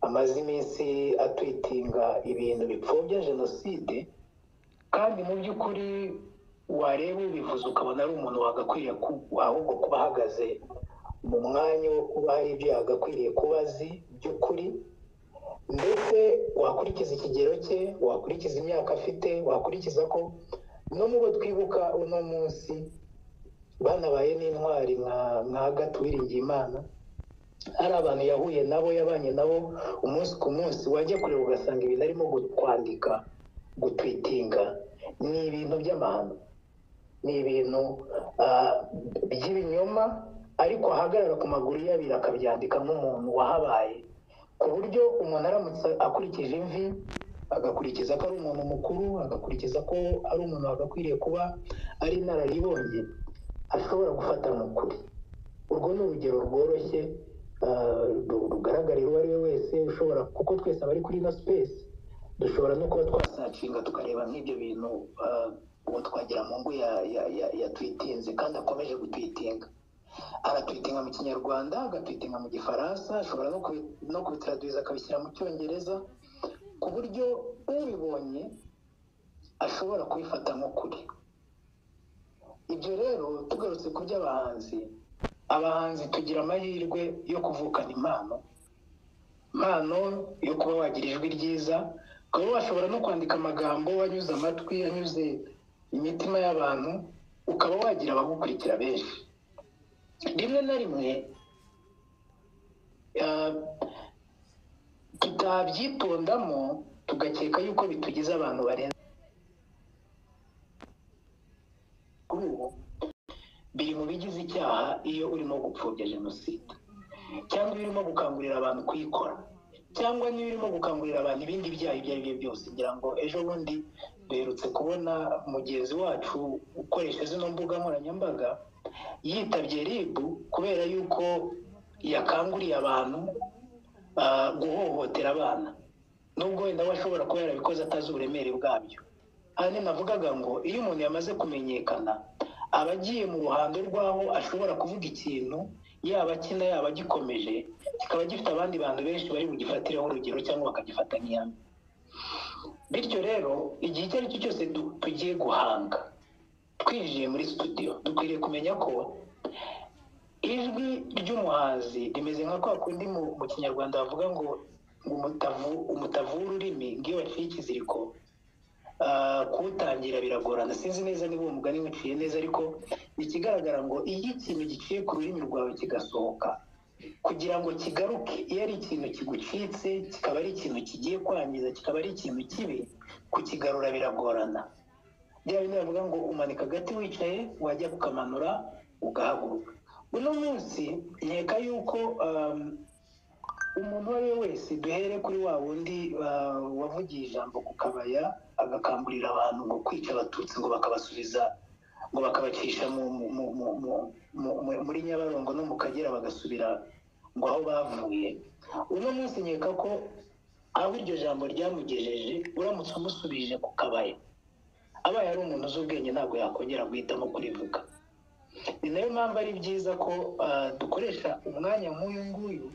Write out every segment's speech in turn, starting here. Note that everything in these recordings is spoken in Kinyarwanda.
amaze iminsi atwitinga ibintu bipfobya jenoside kandi mu by'ukuri wareba ubivuze ukabona ari umuntu wagakwiriye ahubwo kuba ahagaze mu mwanya wo kuba hari ibyo yagakwiriye kuba azi by'ukuri ndetse wakurikiza ikigero cye wakurikiza imyaka afite wakurikiza ko no mu bo twibuka uno munsi banabaye n'intwari nka gato uwiringiyimana hari abantu yahuye nabo yabanye nabo umunsi ku munsi wajya kureba ugasanga ibintu arimo kwandika gutwitinga ni ibintu by'amahano ni ibintu by'ibinyoma ariko ahagarara ku maguru y'abiri akabyandika nk'umuntu wahabaye ku buryo umuntu aramutse akurikije imvi agakurikiza ko ari umuntu mukuru agakurikiza ko ari umuntu wagakwiriye kuba ari inararibonye ashobora gufata mu kuri urwo ni urugero rworoshye rugaragarira uwo ari we wese ushobora kuko twese abari kuri ino sipesi dushobora no kuba twasacinga tukareba nk'ibyo bintu uwo twagira mu ngo yatwitinze kandi akomeje gutwitinga aratwitinga mu kinyarwanda agatwitinga mu gifaransa ashobora no kubitradwiza akabishyira mu cyongereza ku buryo ubibonye ashobora kubifata nk'ukuri ibyo rero tugarutse ku by'abahanzi abahanzi tugira amahirwe yo kuvukana impano impano yo kuba wagira ijwi ryiza ukaba washobora no kwandika amagambo anyuze amatwi anyuze imitima y'abantu ukaba wagira abagukurikira benshi rimwe na rimwe tutabyitondamo tugakeka yuko bitugize abantu barenze kuri ubu biri mu bigize icyaha iyo urimo gupfobya jenoside cyangwa iyo urimo gukangurira abantu kuyikora cyangwa niba urimo gukangurira abantu ibindi byaha ibyo ari byo byose ngira ngo ejo bundi duherutse kubona mugenzi wacu ukoresha zino mbuga nkoranyambaga yitabye ribu kubera yuko yakanguriye abantu guhohotera abana nubwo wenda we ashobora kuba yarabikoze atazi uburemere bwabyo hano navugaga ngo iyo umuntu yamaze kumenyekana aba agiye mu ruhando rw'aho ashobora kuvuga ikintu yaba akina yaba agikomeje kikaba gifite abandi bantu benshi bari bugifatireho urugero cyangwa bakagifata nk'iyami bityo rero igihe icyo ari cyo cyose tugiye guhanga twinjiye muri studio dukwiriye kumenya ko ijwi ry'umuhanzi rimeze nka kwa kundi mu kinyarwanda bavuga ngo umutavu w'ururimi ngiyo waciye ikiziriko kuwutangira biragorana sinzi neza niba uwo mugani wiciye neza ariko ikigaragara ngo iyo ikintu giciye ku rurimi rwawe kigasohoka kugira ngo kigaruke iyo ari ikintu kigucitse kikaba ari ikintu kigiye kwangiza kikaba ari ikintu kibi kukigarura biragorana bya bindi bavuga ngo umanika agati wicaye wajya kukamanura ugahaguruka uno munsi nkeka yuko umuntu uwo ari we wese duhere kuri wa wundi wavugiye ijambo ku kabaya agakangurira abantu ngo kwica abatutsi ngo bakabasubiza ngo bakabacisha muri nyabarongo no mu kagera bagasubira ngo aho bavuye uno munsi nkeka ko aho iryo jambo ryamugejeje uramutse umusubije ku kabaya abaye ari umuntu uzi ubwenge ntabwo yakongera guhitamo kurivuga ni nayo mpamvu ari byiza ko dukoresha umwanya nk'uyu nguyu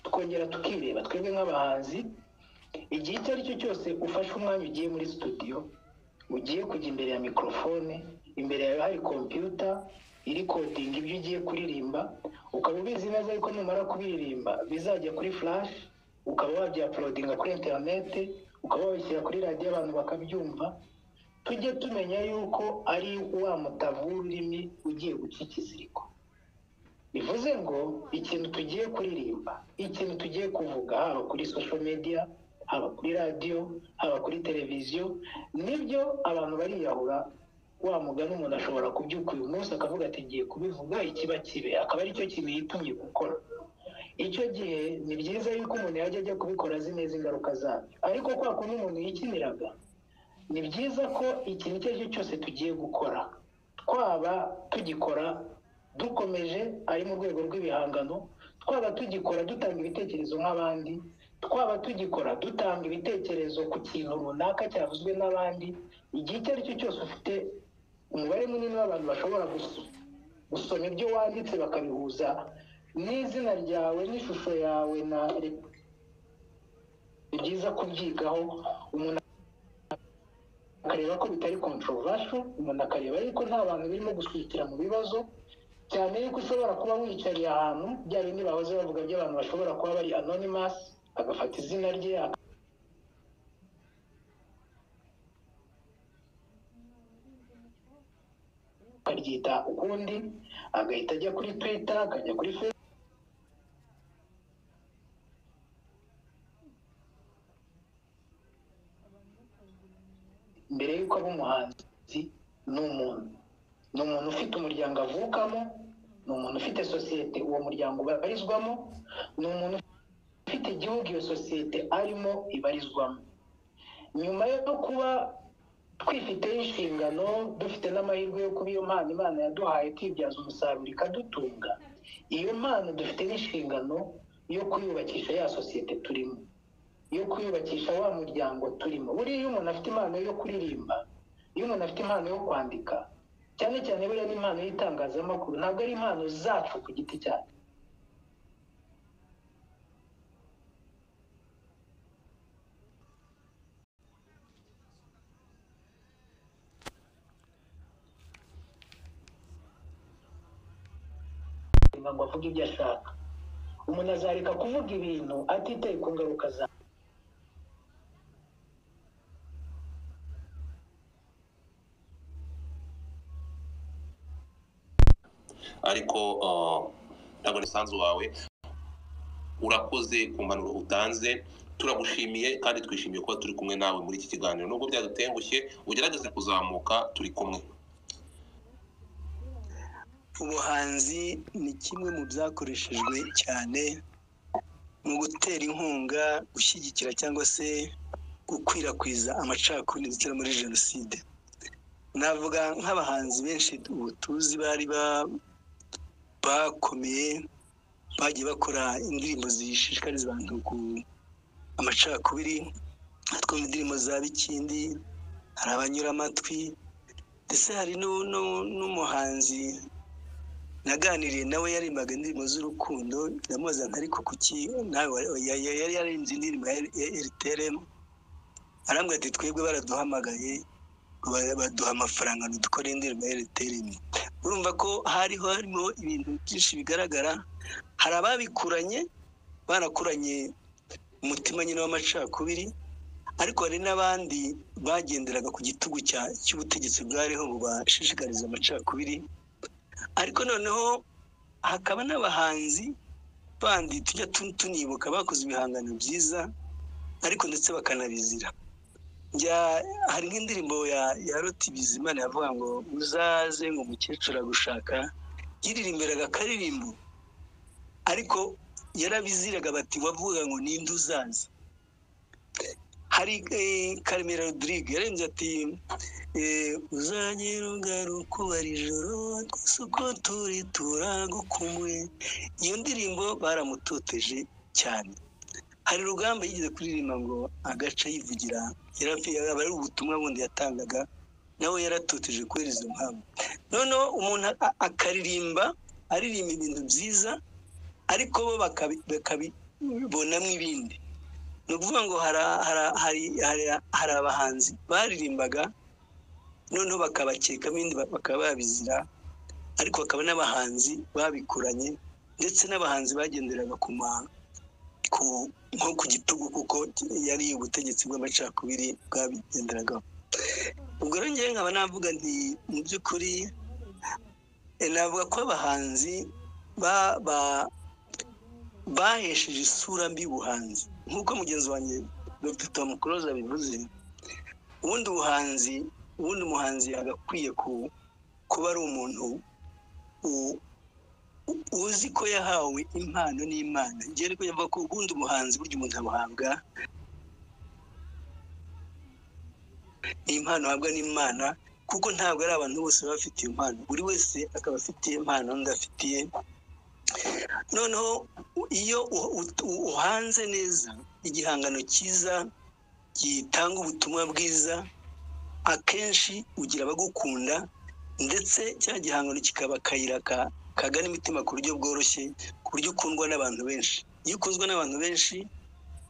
tukongera tukireba twebwe nk'abahanzi igihe icyo ari cyo cyose ufashe umwanya ugiye muri studio ugiye kujya imbere ya mikorofone imbere yawe hari kompiyuta iri kodinga ibyo ugiye kuririmba ukaba ubizi neza ariko numara kubiririmba bizajya kuri flash ukaba wabyaporodinga kuri interinete ukaba wabishyira kuri radiyo abantu bakabyumva tujye tumenya yuko ari wa mutavu w'ururimi ugiye guca ikiziriko bivuze ngo ikintu tugiye kuririmba ikintu tugiye kuvuga haba kuri sosho mediya haba kuri radiyo haba kuri televiziyo nibyo abantu bariyahura wa mugani umuntu ashobora kubyuka uyu munsi akavuga ati ngiye kubivuga ikiba kibe akaba aricyo kintu yitumye gukora icyo gihe ni byiza yuko umuntu yajya ajya kubikora azi neza ingaruka zabyo ariko kwa kundi umuntu yikiniraga ni byiza ko ikintu icyo ari cyo cyose tugiye gukora twaba tugikora dukomeje ari mu rwego rw'ibihangano twaba tugikora dutanga ibitekerezo nk'abandi twaba tugikora dutanga ibitekerezo ku kintu runaka cyavuzwe n'abandi igihe icyo ari cyo cyose ufite umubare munini w'abantu bashobora gusoma ibyo wanditse bakabihuza n'izina ryawe n'ishusho yawe na byiza kubyigaho umuntu akareba ko bitari controversial umuntu akareba yuko nta bantu birimo guswitira mu bibazo cyane yuko ushobora kuba wicariye ahantu bya bindi bahoze bavuga by'abantu bashobora kuba bari anonymous agafata izina rye akaryita ukundi agahita ajya kuri twitter akajya kuri facebook mbere y'uko aba umuhanzi ni umuntu ni umuntu ufite umuryango avukamo ni umuntu ufite sosiyete uwo muryango ubarizwamo ni umuntu ufite igihugu iyo sosiyete arimo ibarizwamo nyuma yo kuba twifiteho inshingano dufite n'amahirwe yo kuba iyo mpano imana yaduhaye tuyibyaza umusaruro ikadutunga iyo mpano dufite n'inshingano yo kuyubakisha ya sosiyete turimo yo kwiyubakisha wa muryango turimo buriya iyo umuntu afite impano yo kuririmba iyo umuntu afite impano yo kwandika cyane cyane buriya n'impano y'itangazamakuru ntabwo ari impano zacu ku giti cyacu ngo avuge ibyo ashaka umuntu azareka kuvuga ibintu atitaye ku ngaruka za ariko ah, ntabwo umusanzu wawe urakoze ku mpanuro utanze turagushimiye kandi twishimiye kuba turi kumwe nawe muri iki kiganiro nubwo byadutengushye ugerageze kuzamuka turi kumwe ubuhanzi ni kimwe mu byakoreshejwe cyane mu gutera inkunga gushyigikira cyangwa se gukwirakwiza amacakubiri ndetse no muri jenoside navuga nk'abahanzi benshi ubu tuzi bari ba- bakomeye bagiye bakora indirimbo zishishikariza abantu ku amacakubiri twumva indirimbo za bikindi hari abanyura amatwi ndetse hari nu- nu- n'umuhanzi naganiriye nawe yarimbaga indirimbo z'urukundo ndamubaza nka ariko kuki nawe wa- ya- ya- yari yarimbye indirimbo ya rtrm arambwira ati twebwe baraduhamagaye ngo ba- baduha amafaranga ngo dukore indirimbo ya rtrm urumva ko hariho harimo ibintu byinshi bigaragara hari ababikuranye barakuranye umutima nyine w'amacakubiri ariko hari n'abandi bagenderaga ku gitugu cya- cy'ubutegetsi bwariho bubashishikariza amacakubiri ariko noneho hakaba n'abahanzi bandi tujya tu- tunibuka bakoze ibihangano byiza ariko ndetse bakanabizira njya hari nk'indirimbo ya ya roti bizimana yavuga ngo uzaze ngo umukecuru agushaka yiririmbiraga akaririmbo ariko yarabiziraga bati wavuga ngo ninde uzaza hari eh, karemera rodirige yarenze ati eh, uzagera ugaruka ubara ijoro twese uko turi turagukumbuye iyo ndirimbo baramutoteje cyane hari urugamba yigeze kuririmba ngo agace yivugira yaba ari ubutumwa bundi yatangaga nawe yaratoteje kubera izo mpamvu noneho umuntu a- akaririmba aririmba ibintu byiza ariko bo bakabi- bakabibonamo ibindi ni ukuvuga ngo hara- hara- hari- hari- hari abahanzi baririmbaga noneho bakabakeka ibindi ba- bakaba babizira ariko hakaba n'abahanzi babikuranye ndetse n'abahanzi bagenderaga ku ma ku nko ku gitugu kuko yari ubutegetsi bw'amacakubiri bwabigenderagaho ubwo rero njyewe nkaba navuga nti mu by'ukuri eh, navuga ko abahanzi ba ba bahesheje isura mbi ubuhanzi nk'uko mugenzi wanjye dr tom close abivuze ubundi ubuhanzi ubundi umuhanzi yagakwiye ku- kuba ari umuntu u- u- uzi ko yahawe impano n'imana njyewe ariko yumva ko ubundi umuhanzi burya umuntu abuhabwa impano ahabwa n'imana kuko ntabwo ari abantu bose baba bafite iyo mpano buri wese akaba afite impano undi afitiye noneho u- iyo u- u- u- uhanze neza igihangano cyiza gitanga ubutumwa bwiza akenshi ugira abagukunda ndetse cya gihangano kikaba akayira ka- kagana imitima ku buryo bworoshye ku buryo ukundwa n'abantu benshi iyo ukunzwe n'abantu benshi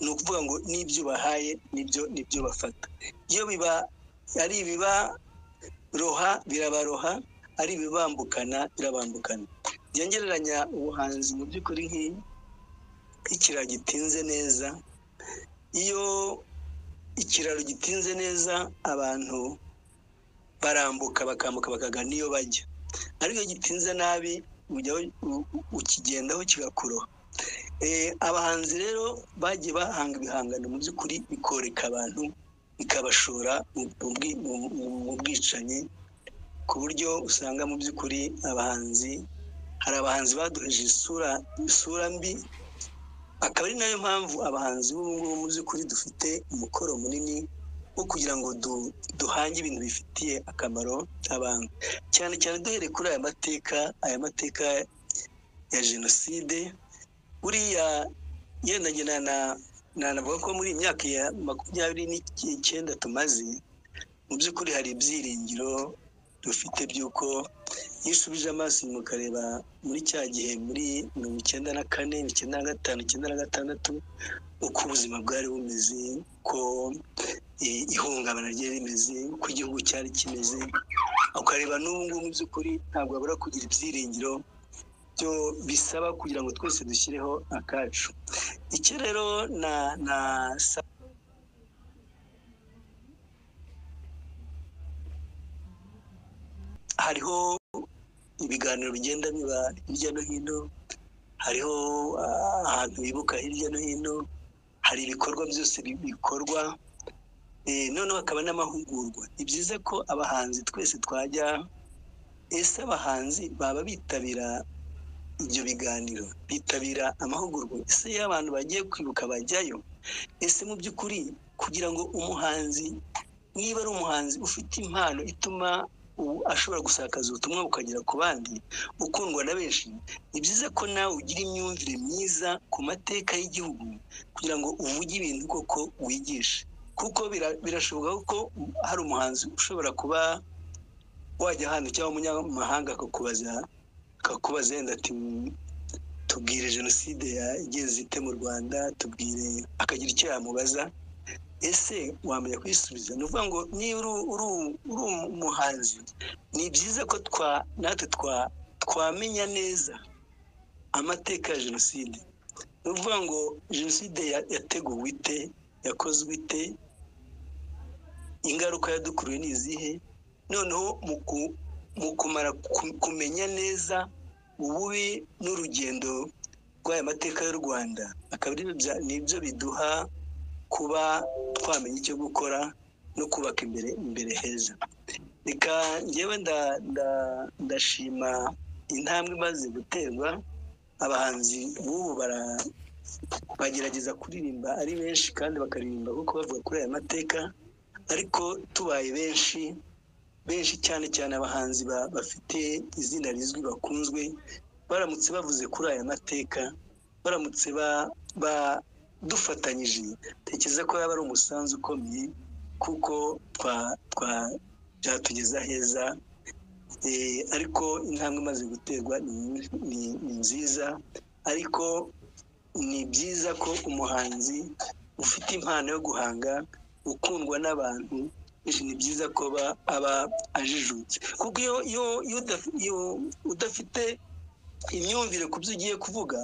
ni ukuvuga ngo n'ibyo ubahaye nibyo nibyo bafata iyo biba ari ibibaroha birabaroha ari ibibambukana birabambukana byongereranya ubuhanzi mu by'ukuri nk'ikiraro gitinze neza iyo ikiraro gitinze neza abantu barambuka bakambuka bakagana iyo bajya ariko iyo gitinze nabi ukigendaho kigakuroha abahanzi rero bagiye bahanga ibihangano mu by'ukuri bikoreka abantu bikabashora mu bwicanyi ku buryo usanga mu by'ukuri abahanzi hari abahanzi baduheje isura isura mbi akaba ari nayo mpamvu abahanzi ngubu mu by'ukuri dufite umukoro munini wo kugira ngo duhange ibintu bifitiye akamaro abantu cyane cyane duhere kuri aya mateka aya mateka ya jenoside buriya yendanye nanavuga ko muri iyi myaka ya makumyabiri n'icyenda tumaze mu by'ukuri hari ibyiringiro dufite by'uko iyo usubije amaso inyuma ukareba muri cya gihe muri mirongo icyenda na kane icyenda na gatanu icyenda na gatandatu uko ubuzima bwari bumeze ko ihungabana ryari rimeze uko igihugu cyari kimeze ukareba n'ubu ngubu mu by'ukuri ntabwo wabura kugira ibyiringiro byo bisaba kugira ngo twese dushyireho akacu iki rero na na hariho ibiganiro bigenda biba hirya no hino hariho ahantu bibuka hirya no hino hari ibikorwa byose bikorwa noneho hakaba n'amahugurwa ni byiza ko abahanzi twese twajya ese abahanzi baba bitabira ibyo biganiro bitabira amahugurwa ese iyo abantu bagiye kwibuka bajyayo ese mu by'ukuri kugira ngo umuhanzi niba ari umuhanzi ufite impano ituma ashobora gusakaza ubutumwa bukagera ku bandi ukundwa na benshi ni byiza ko nawe ugira imyumvire myiza ku mateka y'igihugu kugira ngo uvuge ibintu koko wigishe kuko birashoboka ko hari umuhanzi ushobora kuba wajya ahantu cyangwa umunyamahanga akakubaza akakubaza yenda ati tubwire jenoside yagenze ite mu rwanda tubwire akagira icyo yamubaza ese wamenya kwisubiza ni ukuvuga ngo niba uri umuhanzi ni byiza ko natwe twamenya neza amateka ya jenoside ni ukuvuga ngo jenoside yateguwe ite yakozwe ite ingaruka yadukuruye ni izihe noneho mu kumara kumenya neza ububi n'urugendo rw'aya mateka y'u rwanda akaba nibyo biduha kuba twamenya icyo gukora no kubaka imbere imbere heza reka ngewe ndashima intambwe imaze guterwa abahanzi b'ubu bagerageza kuririmba ari benshi kandi bakaririmba kuko bavuga kuri aya mateka ariko tubaye benshi benshi cyane cyane abahanzi bafite izina rizwi bakunzwe baramutse bavuze kuri aya mateka baramutse dufatanyije tekereza ko yaba ari umusanzu ukomeye kuko byatugeza heza ariko intambwe imaze guterwa ni nziza ariko ni byiza ko umuhanzi ufite impano yo guhanga ukundwa n'abantu ni byiza ko aba ajijutse kuko iyo udafite imyumvire ku byo ugiye kuvuga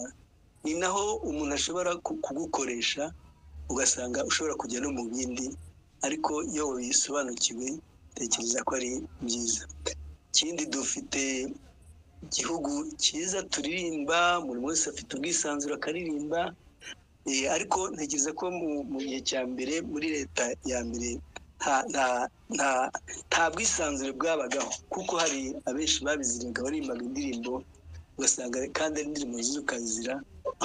ni naho umuntu ashobora kugukoresha ugasanga ushobora kujya no mu bindi ariko iyo wisobanukiwe tekereza ko ari byiza ikindi dufite igihugu cyiza turirimba buri wese afite ubwisanzure akaririmba ariko ntekereza ko mu gihe cya mbere muri leta ya mbere nta bwisanzure bwabagaho kuko hari abenshi babizirega baririmbaga indirimbo ugasanga kandi ari indirimbo z'ukazira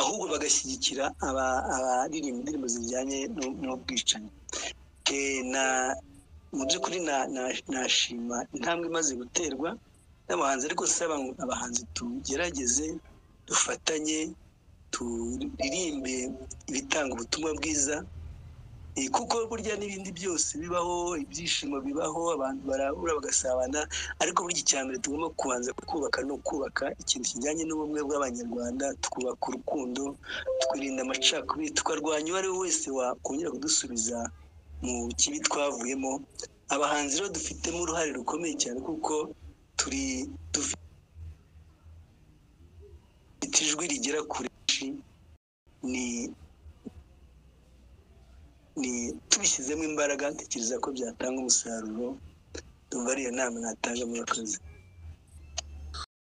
ahubwo bagashyigikira abaririmba indirimbo zijyanye n'ubwicanyi mu by'ukuri nashima intambwe imaze guterwa n'abahanzi ariko saba abahanzi tugerageze dufatanye turirimbe ibitanga ubutumwa bwiza Eh, kuko burya n'ibindi byose bibaho ibyishimo bibaho abantu barahura bagasabana ariko burya icya mbere tugomba kubanza kubaka ni ukubaka ikintu kijyanye n'ubumwe bw'abanyarwanda tukubaka urukundo twirinda amacakubiri tukarwanya uwo ari we wese wakongera kudusubiza mu kibi twavuyemo abahanzi rero dufitemo uruhare rukomeye cyane kuko turi dufite ijwi rigera kure ni ni tubishyizemo imbaraga ntekereza ko byatanga umusaruro tumva ari iyo nama natanga muri akazi